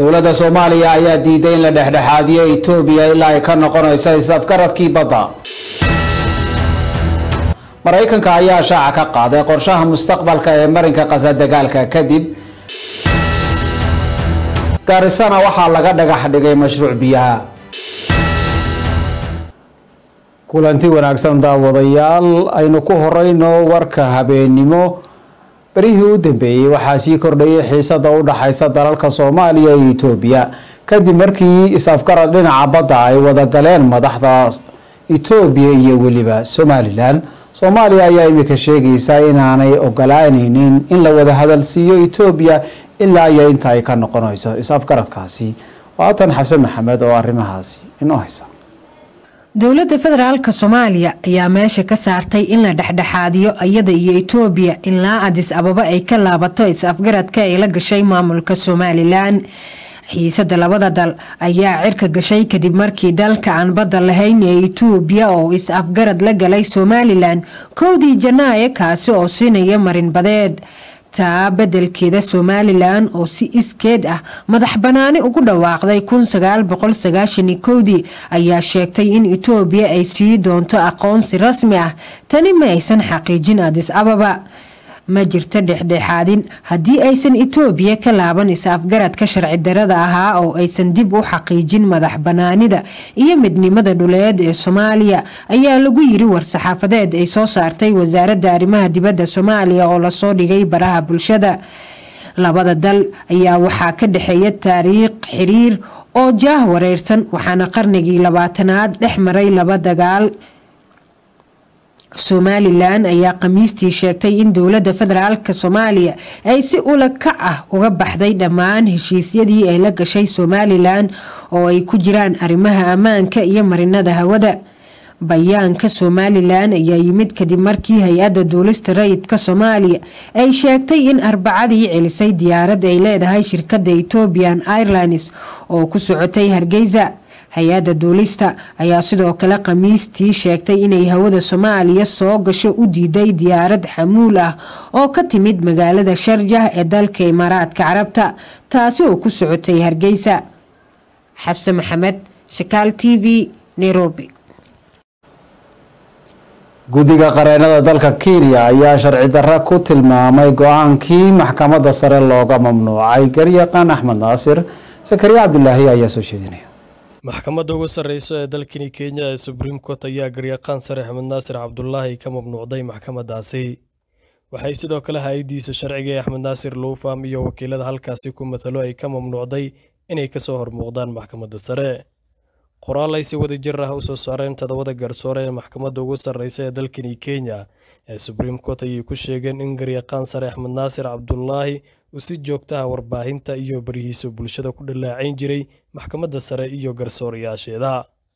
dowladda soomaaliya ayaa diiday in la dhexdhexaadiyo etoobiya ilaa ay ka noqonayso is-afgaradkii badda maraykanka ayaa shaaca ka qaaday qorshaha mustaqbalka ee marinka qasa dagaalka kadib gaarisana waxaa laga dhagax dhigay mashruuc biyaha kulanti wanaagsan daawadayaal aynu ku horeyno warka habeennimo berihii u dambeeyey waxaa sii kordhayay xiisada u dhaxaysa dalalka soomaaliya iyo etoobiya kadib markii is-afgarad dhinaca badda ay wada galeen madaxda etoobiya iyo weliba somalilan soomaaliya ayaa imika sheegaysa inaanay ogolaaneynin in la wada hadalsiiyo etoobiya ilaa iyo inta ay ka noqonayso is-afgaradkaasi waatan xabse maxamed oo arrimahaasi inoo haysa dowladda federaalka soomaaliya ayaa meesha ka saartay in la dhexdhexaadiyo iyada iyo etoobiya ilaa adis ababa ay ka laabato is-afgaradka ay la gashay maamulka somalilan xiisada labada dal ayaa cirka gashay kadib markii dalka aan badda lahayn ee etoobiya oo is-afgarad la galay somalilan kowdii janaayo kaasi oo siinaya marinbadeed taa bedelkeeda somalilan oo si iskeed ah madax banaani ugu dhawaaqday kowdii ayaa sheegtay in etoobiya ay sii doonto aqoonsi rasmi ah tani ma aysan xaqiijin adis ababa ma jirto dhexdhexaadin haddii aysan etoobiya ka laaban is-afgaradka sharci darada ahaa oo aysan dib u xaqiijin madax banaanida iyo midnimada dhuleed ee soomaaliya ayaa lagu yiri war-saxaafadeed ay soo saartay wasaaradda arrimaha dibadda soomaaliya oo lasoo dhigay baraha bulshada labada dal ayaa waxaa ka dhexeeya taariikh xiriir oo jaah wareersan waxaana qarnigii labaatanaad dhex maray laba dagaal somalilan ayaa khamiistii sheegtay in dowladda federaalk soomaaliya ay si ula kac ah uga baxday dhammaan heshiisyadii ay la gashay somalilan oo ay ku jiraan arrimaha ammaanka iyo marinada hawada bayaanka somalilan ayaa yimid kadib markii hay-adda duulista rayidka soomaaliya ay sheegtay in arbacadii celisay diyaarad ay leedahay shirkadda ethoobian airlines oo ku socotay hargeysa hay-adda duulista ayaa sidoo kale khamiistii sheegtay inay hawada soomaaliya soo gasho u diiday diyaarad xamuul ah oo ka timid magaalada sharjah ee dalka imaaraadka carabta taasi oo ku socotay hargeysa xabse maxamed shakaal t v nairobi guddiga qareenada dalka kenya ayaa sharci darro ku tilmaamay go-aankii maxkamadda sare looga mamnuucay garyaqaan axmed naasir sakariya cabdilaahi ayaa soo jeedinaya maxkamadda ugu sarreyso ee dalkani kenya ee subriim court ayaa garyaqaan sare axmed naasir cabdulaahi ka mamnuucday maxkamaddaasi waxay sidoo kale hay-addiisa sharciga ee axmed naasir luufam iyo wakiilada halkaasi ku matalo ay ka mamnuucday inay kasoo hormuuqdaan maxkamadda sare qoraal ay si wada jir ah u soo saareen todobada garsoore ee maxkamadda ugu sarreysa ee dalkani kenya ee subriim court ayay ku sheegeen in garyaqaan sare axmed naasir cabdulaahi uu si joogta ah warbaahinta iyo barihiisa bulshada ku dhallaacayn jiray maxkamadda sare iyo garsoorayaasheeda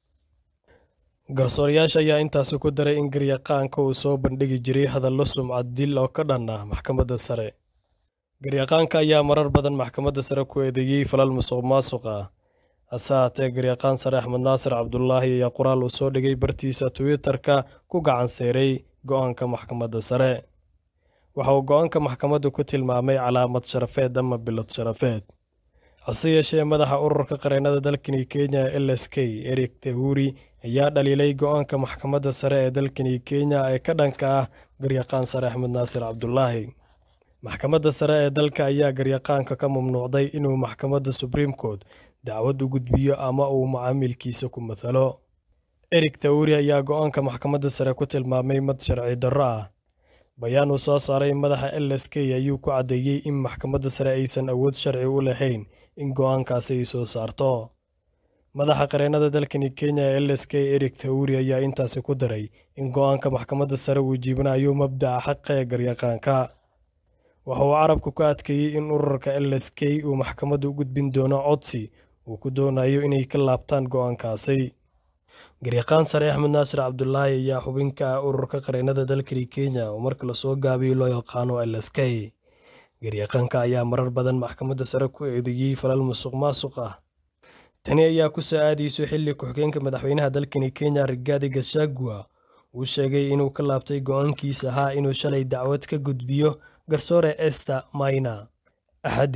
garsoorayaasha ayaa intaasi ku daray in garyaqaanka uu soo bandhigi jiray hadallo sumcad dil oo ka dhan ah maxkamadda sare garyaqaanka ayaa marar badan maxkamadda sare ku eedeeyey falal musuq maasuq ah hase haatee garyaqaan sare axmed naasir cabdulaahi ayaa qoraal uu soo dhigay bartiisa twitter-ka ku gacan seeray go-aanka maxkamadda sare waxa uu go-aanka maxkamaddu ku tilmaamay calaamad sharafeed ama bilad sharafeed hase yeeshee madaxa ururka qareennada dalkani kenya ee l s k eric tehuri ayaa dhaliilay go-aanka maxkamadda sare ee dalkani kenya ee ka dhanka ah garyaqaan sare axmed naasir cabdulaahi maxkamadda sare ee dalka ayaa garyaqaanka ka mamnuucday inuu maxkamadda subriim court dacwad u gudbiyo ama uu macaamilkiisa ku matalo eric tawuri ayaa go-aanka maxkamadda sare ku tilmaamay mad sharci darro ah bayaan uu soo saaray madaxa l s k ayuu ku caddeeyey in maxkamadda sare aysan awood sharci u lahayn in go-aankaasi ay soo saarto madaxa qareennada dalkani kenya ee l s k eric tawuri ayaa intaasi ku daray in go-aanka maxkamadda sare uu jiibinayo mabdaca xaqa ee garyaqaanka waxa uu carabku ku adkeeyey in ururka l s k uu maxkamadda u gudbin doono codsi uu ku doonayo inay ka laabtaan go-aankaasi garyaqaan sare axmed naasir cabdulaahi ayaa xubin ka ah ururka qareennada dalkani kenya oo marka lasoo gaabiyo loo yaqaano l s k garyaqaanka ayaa marar badan maxkamadda sare ku eedeeyey falal musuq maasuq ah tani ayaa ku soo aadayso xilli ku-xigeenka madaxweynaha dalkani kenya rigaadi gashagua uu sheegay inuu ka laabtay go-aankiisa ahaa inuu shalay dacwad ka gudbiyo garsoore ester maina axaddi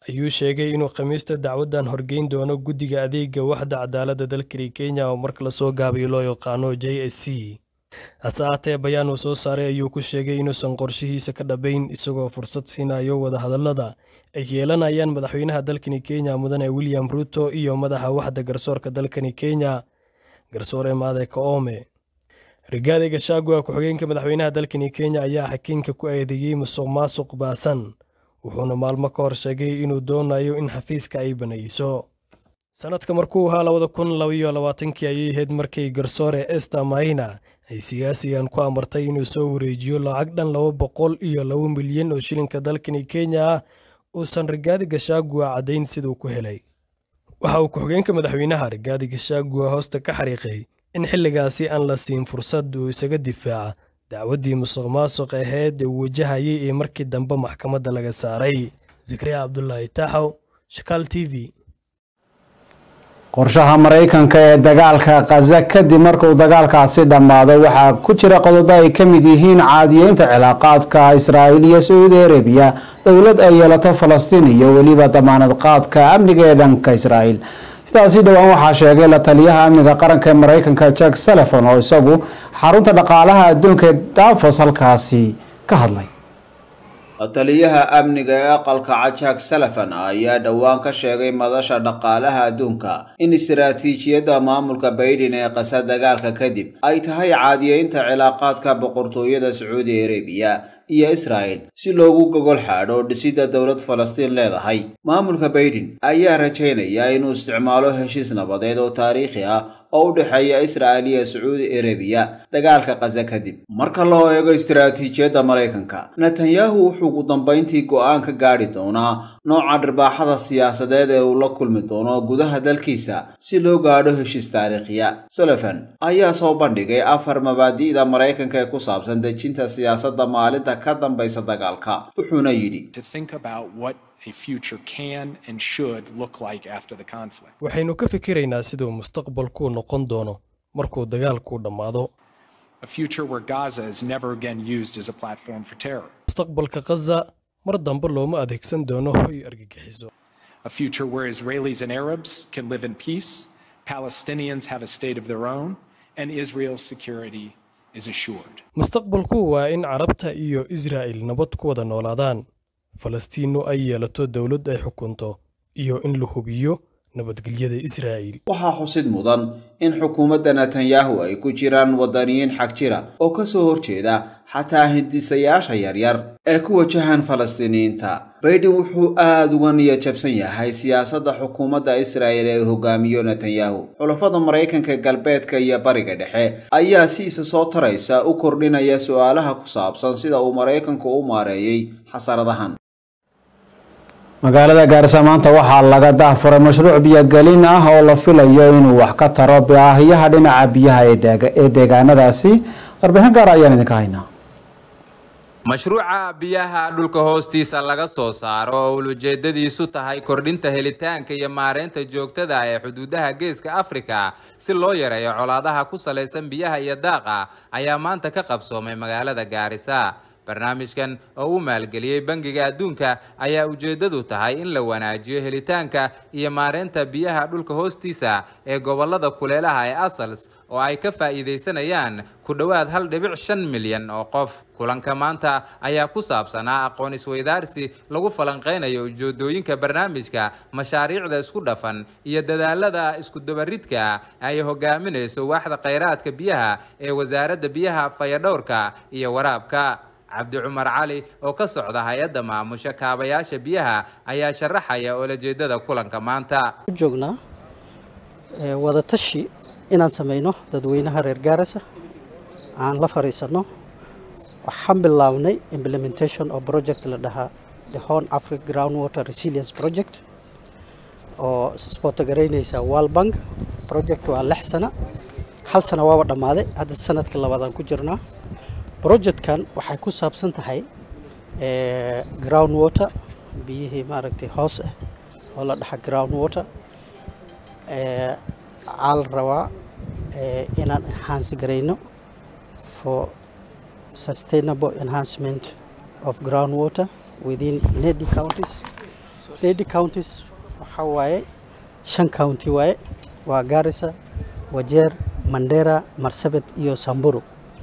ayuu sheegay inuu khamiista dacwaddan horgeyn doono guddiga adeega waxda cadaaladda dalkani kenya oo marka lasoo gaabayo loo yaqaano j s c hase aatee bayaan uu soo saaray ayuu ku sheegay inuusan qorshihiisa ka dhabayn isagoo fursad siinayo wadahadallada ay yeelanayaan madaxweynaha dalkani kenya mudane william ruto iyo madaxa waxda garsoorka dalkani kenya garsoore maade kaome rigaadi gashagua ku-xigeenka madaxweynaha dalkani kenya ayaa xakiinka ku eedeeyey musuq maasuq baasan wuxuuna maalmo ka hor sheegay inuu doonayo in xafiiska ay banayso sanadka markuu ahaa labada kun labaiyo labaatankii ayay ahayd markii garsoore ester maina ay siyaasigan ku amartay inuu soo wareejiyo lacag dhan laba boqol iyo laba milyan oo shilinka dalkani kenya ah uusan rigaadi gashagua caddayn siduu ku helay waxa uu ku-xigeenka madaxweynaha rigaadi gashagua hoosta ka xariiqay in xilligaasi aan la siin fursad uu isaga difaaca dacwaddii musuq maasuq ahayd ee uu wajahayay ee markii dambe maxkamadda laga saaray zikriya cabdulaahi taaxow shakaal t v qorshaha maraykanka ee dagaalka khaza kadib markuu dagaalkaasi dhammaado waxaa ku jira qodobo ay ka mid yihiin caadiyeynta cilaaqaadka israa'iil iyo sacuudi arabiya dowlad ay yeelato falastiin iyo weliba damaanad qaadka amniga ee dhanka israa'iil sidaasi dhowaan waxaa sheegay la taliyaha amniga qaranka ee maraykanka jack salefon oo isagu xarunta dhaqaalaha adduunka ee davos halkaasi ka hadlay taliyaha amniga ee aqalka cajak salafan ayaa dhowaan ka sheegay madasha dhaqaalaha adduunka in istaraatiijiyadda maamulka baydhin ee qasa dagaalka kadib ay tahay caadiyeynta cilaaqaadka boqortooyada sacuudi arabiya iyo israa'el si loogu gogol xaadho dhisidda dowlad falastiin leedahay maamulka baydhin ayaa rajaynaya inuu isticmaalo heshiis nabadeed oo taariikhi ah oo u dhexeeya israa'el iyo sacuudi arabiya dagaalka khaza kadib marka loo eego istaraatiijiyadda maraykanka netanyahu wuxuu ugu dambayntii go'aan ka gaadhi doonaa nooca dhirbaaxada siyaasadeed ee uu la kulmi doono gudaha dalkiisa si loo gaadho heshiis taariikhiya solofan ayaa soo bandhigay afar mabaadi'da maraykanka ee ku saabsan dejinta siyaasadda maalinta ka dambaysa dagaalka wuxuuna yidhi waxaynu ka fikiraynaa siduu mustaqbalku noqon doono markuu dagaalku dhammaado mustaqbalka khaza mar dambe looma adeegsan doono hoy argagixiso a future where Israelis and Arabs can live in peace, Palestinians have a state of their own, and Israel's security is assured. mustaqbalku waa in carabta iyo israa'il nabad ku wada noolaadaan falastiinnu ay yeelato dowlad ay xukunto iyo in la hubiyo nabadgelyada israa'iil waxaa xusid mudan in xukuumadda netanyahu ay ku jiraan waddaniyiin xag jira oo ka soo horjeeda xataa hindisayaasha yaryar ee ku wajahan falastiiniyiinta baydhin wuxuu aada uga niyad jabsan yahay siyaasadda xukuumadda israa'el ee hogaamiyo netanyahu xulafada maraykanka galbeedka iyo bariga dhexe ayaa si isa soo taraysa u kordhinaya su'aalaha ku saabsan sida uu maraykanku u maareeyey xasaradahan magaalada gaarisa maanta waxaa laga dahfuray mashruuc biyogelin ah oo la filayo inuu wax ka taro baahiyaha dhinaca biyaha ee deegaanadaasi warbixin gaar ayaan idinka haynaa mashruuca biyaha dhulka hoostiisa laga soo saaro oo ulujeedadiisu tahay kordhinta helitaanka iyo maareynta joogtada ee xuduudaha geeska afrika si loo yareeyo colaadaha ku salaysan biyaha iyo daaqa ayaa maanta ka qabsoomay magaalada gaarisa barnaamijkan oo uu maalgeliyey bangiga adduunka ayaa ujeeddadu tahay in la wanaajiyo helitaanka iyo maareynta biyaha dhulka hoostiisa ee gobollada kuleelaha ee asals oo ay ka faa'iidaysanayaan ku dhowaad hal dhibic shan milyan oo qof kulanka maanta ayaa ku saabsanaa aqoon isweydaarsi lagu falanqaynayo ujeedooyinka barnaamijka mashaariicda isku dhafan iyo dadaalada iskudabaridka ay hogaaminayso waaxda khayraadka biyaha ee wasaaradda biyaha fayadhowrka iyo waraabka cabdi cumar cali oo ka socda hay-adda maamusha kaabayaasha biyaha ayaa sharaxaya olajeedada kulanka maanta joognaa wadatashi inaan samayno dadweynaha reer gaarisa aan la fariisanno waxaan bilownay implementation oo project la dhahaa the horn afric ground water resilience project oo sbootogaraynaysa world bank project waa lix sana hal sana waaba dhammaaday hadda sanadka labaadaan ku jirnaa projectkan waxay ku saabsan tahay ground water biyihii maaragtay hoos ah oo la dhaxa ground water waxaa la rabaa inaan enhance garayno for sustainable enhancement of ground water within nedi counties lady counties waxaa waaye shan county waaye waa garissa wajeer mandera marsabit iyo samburu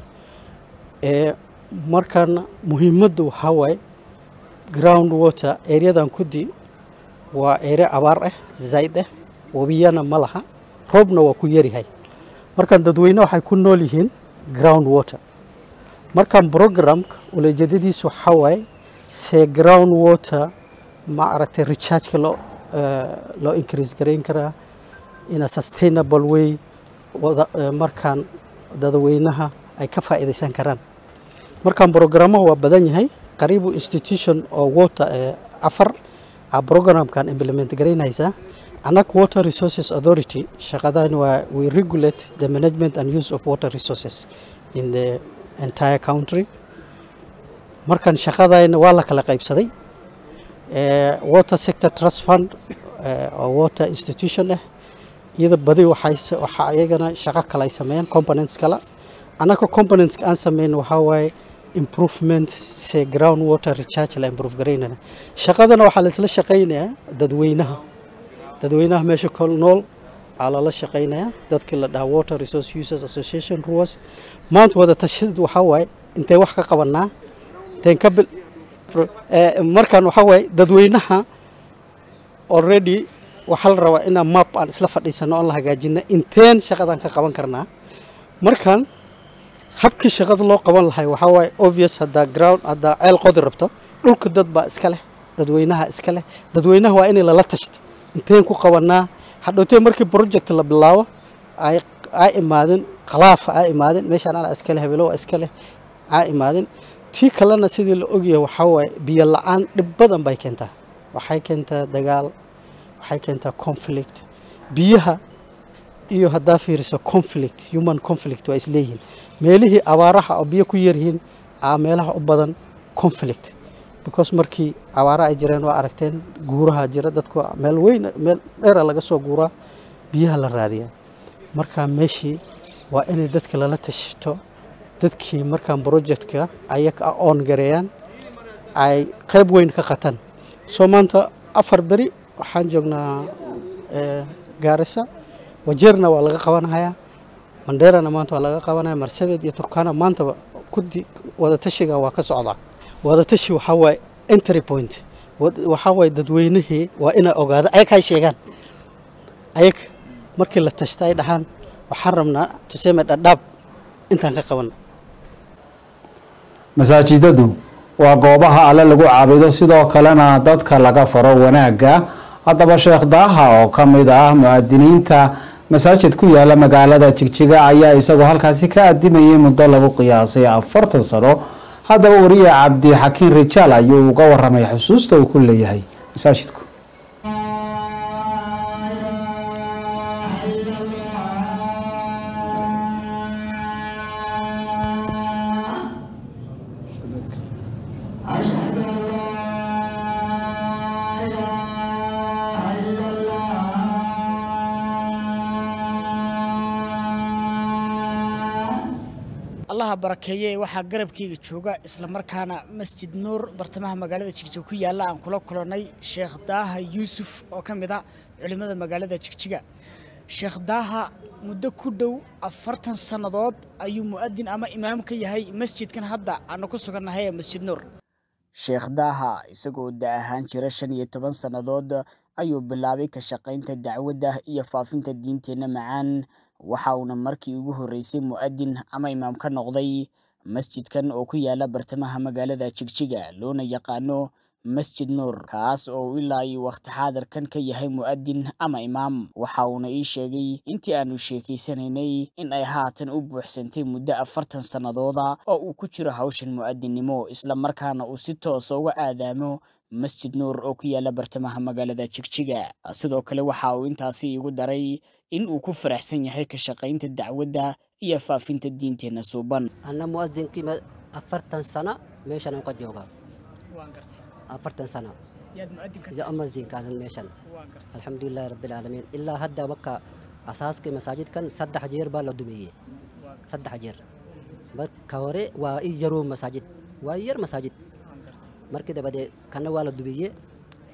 ee markan muhiimaddu waxaa waaye ground water areadan kudi waa ere abaar ah zayd ah webiyana ma laha roobna waa ku yaryahay markan dadweyne waxay ku nool yihiin ground water markan programka uleejeedadiisu waxaa waaye see ground water ma aragtay rechargeka loo loo increase garayn karaa in a sustainable way wada markaan dadweynaha ay ka faa'iidaysan karaan markaan programmaha waa badan yahay qariibu institution oo water ee afar a programkan implement garaynaysaa annaga water resources authority shaqadan waa we regulate the management and use of water resources in the entire country markan shaqadayna waa la kala qaybsaday water sector trust fund oo water institution ah iyada badi waxay waxaa iyagana shaqo kale ay sameeyaan components kale annaga components aan sameyn waxaa waaye improvement se ground water recharge la improve garaynana shaqadana waxaa la isla shaqaynayaa dadweynaha dadweynaha meesha kol nool aa lala shaqaynayaa dadkii la dhaha water resource users association ruwas maanta wada tashid waxaa waaye intee wax ka qabanaa inteen ka bil markaan waxaa waaye dadweynaha already waxaa la rabaa inaan map aan isla fadhiisano oon la hagaajina inteen shaqadan ka qaban karnaa markaan habkii shaqada loo qaban lahay waxaa waaye obvious haddaa ground haddaa ceel qodi rabto dhulka dad baa iska leh dadweynaha iska leh dadweynaha waa inay lala tashto inteen ku qabanaa hadhowtee markii project la bilaabo ay aa imaadin khilaafa aa imaadin meeshaan ana iska leh habeelo waa iska leh aa imaadin tii kalena sidii la ogyahay waxaa waaye biyo la-aan dhib badan bay keentaa waxay keentaa dagaal waxay keentaa conflict biyaha iyo haddaa fiiriso conflict human conflict waa isleeyihiin meelihii abaaraha oo biyo ku yaryihiin aa meelaha u badan conflict because markii abaara ay jireen waa aragteen guuraha jira dadku meel weyn meel dheera laga soo guuraa biyaha la raadiyaa markaa meeshii waa inay dadka lala tashito dadkii markaan projectka ayaga oon gareeyaan ay qayb weyn ka qataan soo maanta afar beri waxaan joognaa gaarisa wajeerna waa laga qabanhayaa mandheerana maanta waa laga qabanaya marsabed iyo turkana maantaba kudi wadatashiga waa ka socdaa wadatashi waxaa waaye entry point waxaa waaye dadweynihii waa inay ogaada ayag hay sheegaan ayag markii la tashta ay dhahaan waxaan rabnaa tuseme dhadhaab intaan ka qabana masaajidadu waa goobaha alle lagu caabudo sidoo kalena dadka laga faro wanaagga haddaba sheekh daaha oo ka mid ah mu'aadiniinta masaajid ku yaala magaalada jigjiga ayaa isagoo halkaasi ka adimayay muddo lagu qiyaasay afartan sano haddaba wariye cabdi xakiin rijaal ayuu uga waramay xusuusta uu ku leeyahay masaajidku allaha barakeeye waxaa garabkayga jooga islamarkaana masjid nuur bartamaha magaalada jigjiga ku yaalla aan kula kulannay sheekh daaha yuusuf oo ka mid a culimmada magaalada jigjiga sheekh daaha muddo ku dhow afartan sannadood ayuu mu'adin ama imaam ka yahay masjidkan hadda aanu ku sugannahay ee masjid nuur sheekh daaha isagoo da ahaan jira shan iyo toban sannadood ayuu bilaabay ka shaqaynta dacwadda iyo faafinta diinteenna macaan waxa uuna markii ugu horreysay mu'adin ama imaam ka noqday masjidkan oo ku yaala bartamaha magaalada jigjiga loona yaqaano masjid nuur kaas oo ilaa iyo wakhti xaadirkan ka yahay mu'adin ama imaam waxa uuna ii sheegay intii aanu sheekaysanaynay in ay haatan u buuxsantay muddo afartan sannadooda oo uu ku jiro hawshan mu'adinnimo islamarkaana uu si toosa uga aadaamo masjid nuur oo ku yaala bartamaha magaalada jigjiga sidoo kale waxa uu intaasi igu daray in uu ku faraxsan yahay ka shaqaynta dacwadda iyo faafinta diinteenna suuban anna mu'adinkii afartan sano meeshan aan ka joogaa afartan sano mu'adinkaanan meeshan alxamdulilahi rabbilcaalamiin ilaa hadda marka asaaskii masaajidkan saddex jeer baa la dumeeyey saddex jeer marka hore waa i yaroo masaajid waa yar masaajid markii dabadee kana waa la dubeeye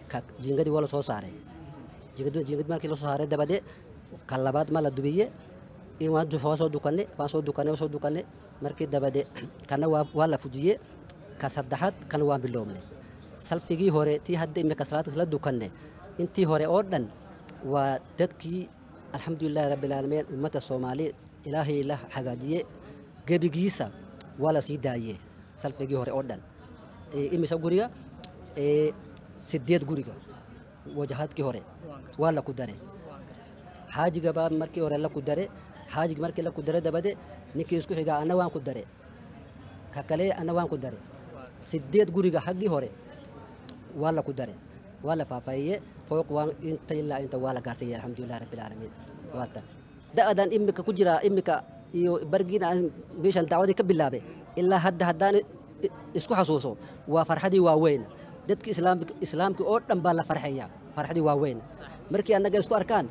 jiingadii waa la soo saaray jiingad markii la soo saaray dabade ka labaad ma la dubiye waan soo dukanne waan soo dukanne soo dukanne markii dabade kana waa la fujiye ka saddexaad kana waan biloobnay salfigii hore tii hadda imika salaadkas la dukanne intii hore oo dhan waa dadkii alxamdulilahi rabbilcaalamiin ummadda soomaali ilaahay la hagaajiye gebigiisa waa la sii daaye salfigii hore oo dhan imisa guriga sideed guriga wajahadkii hore waa la ku dare xaajiga baa markii hore la ku dare xaajig markii la ku dare dabade ninkii isku xigaa anna waan ku dare ka kale anna waan ku dare sideed guriga haggii hore waa la ku dare waa la faafaahiye fooq waan inta ilaa inta waa la gaarsiiye alxamdulilah rabbilcaalamiin waata da'adan imika ku jira imika iyo bargiina aan meeshan dacwadii ka bilaabay ilaa hadda haddaan isku xasuuso waa farxadii waaweyn dadki islaamkii oo dhan baa la farxaya farxadii waaweyn markii annaga isku arkaan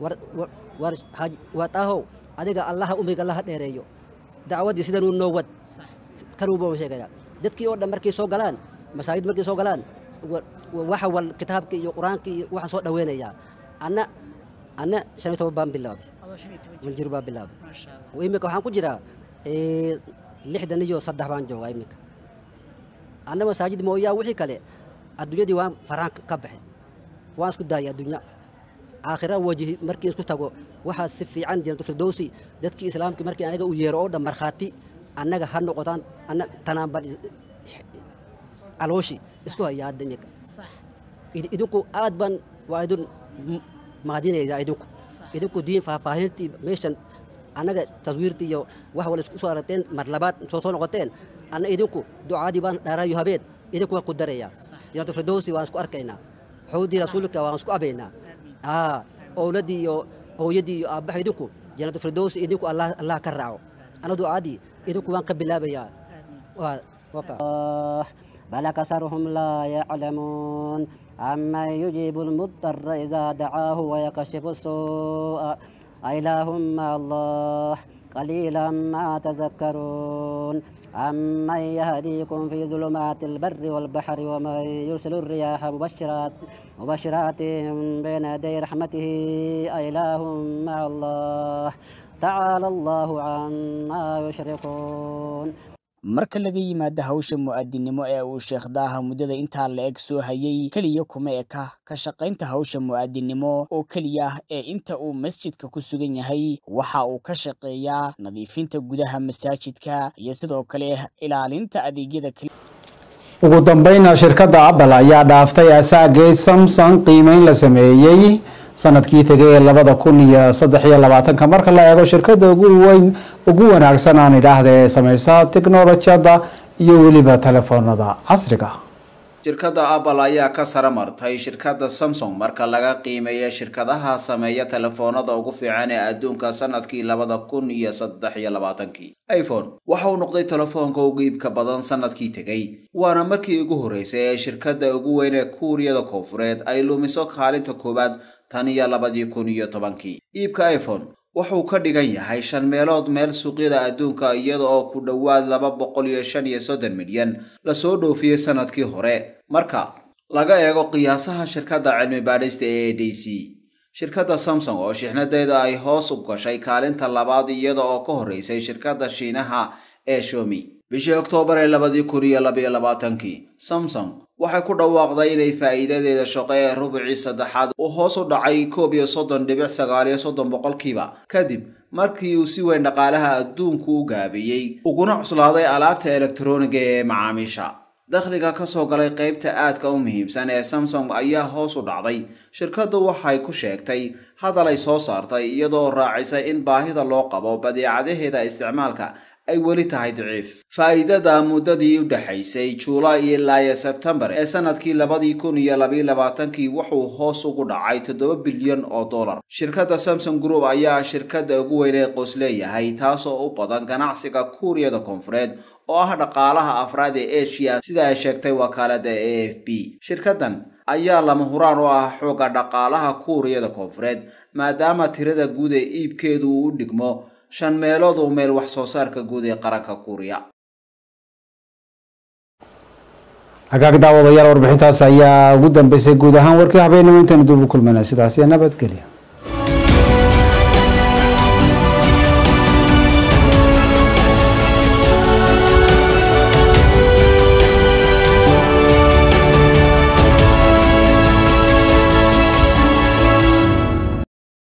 waa taahow adiga allaha umriga allaha dheereeyo dacwadii sidanuu noo wad kanuuba sheegaya dadkii oo dhan markay soo galaan masaajid markay soo galaan waxa wal kitaabkii iyo qur-aankii iyo waxaan soo dhaweynayaa anna anna shan iyo toban baan bilaabay jir baan bilaabay imika waxaan ku jiraa lixdan iyo saddex baan joogaa imika anna masaajid mooyaa wixii kale adduunyadii waan faraan ka baxay waan isku daayay adduunya aakhira wajihi markii isku tago waxaa si fiican janatu firdowsi dadkii islaamkii markii anaga u yeero oo dhan markhaati annaga ha noqotaan anna tanaan baan calooshi isku hayaa hadda imika idinku aad baan waa idin maadinaysaa idinku idinku diin faahfaahintii meeshan annaga taswiirtii iyo wax wala isku soo arateen mar labaad soo soo noqoteen anna idinku ducaadii baan dhaarayo habeen idinku waan ku darayaa janatu firdowsi waan isku arkaynaa xowdii rasuulka waan isku abaynaa aa owladii iyo hooyadii iyo aabbaha idinku janatu firdowsi idinku allah allah ka raaco ana ducaadii idinku waan ka bilaabayaa waa waka بل أكثرهم لا يعلمون عمن يجيب المضطر إذا دعاه ويكشف السوء أإله مع الله قليلا ما تذكرون عمن يهديكم في ظلمات البر والبحر ومن يرسل الرياح مبشرات مبشرات بين يدي رحمته أإله مع الله تعالى الله عما يشركون marka laga yimaado hawsha mu'aadinimo ee uu sheekh daaha muddada intaa la eg soo hayay keliya kuma eka ka shaqaynta hawsha mu'aadinimo oo keliya ah ee inta uu masjidka ku sugan yahay waxa uu ka shaqeeyaa nadiifinta gudaha masaajidka iyo sidoo kale ilaalinta adeegyada kale ugu dambayna shirkadda apple ayaa dhaaftay asaageed samsung qiimeyn la sameeyey sanadkii tegay ee labada kun iyo saddex iyo labaatanka marka la eego shirkadda ugu weyn ugu wanaagsan aan idhaahda ee sameysa tiknolojiyadda iyo weliba telefoonada casriga shirkadda apple ayaa ka sare martay shirkadda samsung marka laga qiimeeya shirkadaha sameeya telefoonada ugu fiican ee adduunka sanadkii labada kun iyo saddex iyo labaatankii iphone waxa uu noqday telefoonka ugu iibka badan sanadkii tegay waana markii ugu horreysay ee shirkadda ugu weyn ee kuuriyada koonfureed ay lumiso kaalinta koowaad tan iyo labadii kun iyo tobankii iibka iphone wuxuu ka dhigan yahay shan meelood meel suuqyada adduunka iyada oo ku dhowaad laba boqol iyo shan iyo soddon milyan lasoo dhoofiyey sanadkii hore marka laga eego qiyaasaha shirkadda cilmi baadhista ee a d c shirkadda samsung oo shixnadeeda ay hoos u gashay kaalinta labaad iyada oo ka horreysay shirkadda shiinaha ee shomi bishii oktoobar ee labadii kun iyo labayo labaatankii samsung waxay ku dhawaaqday inay faa'iidadeeda shaqo ee rubicii saddexaad uu hoos u dhacay koob iyo soddon dhibic sagaal iyo soddon boqolkiiba kadib markii uu si weyn dhaqaalaha adduunku u gaabiyey uguna cuslaaday alaabta elektroniga ee macaamiisha dakhliga ka soo galay qaybta aadka u muhiimsan ee samsung ayaa hoos u dhacday shirkaddu waxay ku sheegtay hadal ay soo saartay iyadoo raacisay in baahida loo qabo badeecadaheeda isticmaalka ay weli tahay daciif faa'iidada muddadii u dhexaysay juulaay ilaa iyo sebtembar ee sanadkii labadii kun iyo labayo labaatankii wuxuu hoos ugu dhacay toddoba bilyan oo dollar shirkadda samsung group ayaa shirkadda ugu weyn ee qoys leeyahay taasoo u badan ganacsiga kuuriyada koonfureed oo ah dhaqaalaha afraad ee asia sida ay sheegtay wakaaladda a f b shirkaddan ayaa lama huraan u ah xoogga dhaqaalaha kuuriyada koonfureed maadaama tirada guud ee iibkeedu uu u dhigmo shan meelood oo meel wax soo saarka guud ee qaranka kuuriya hagaag daawadayaal warbixintaas ayaa ugu dambeysay guud ahaan warkii habeenimo intaynu dib u kulmayna sidaas iyo nabadgelya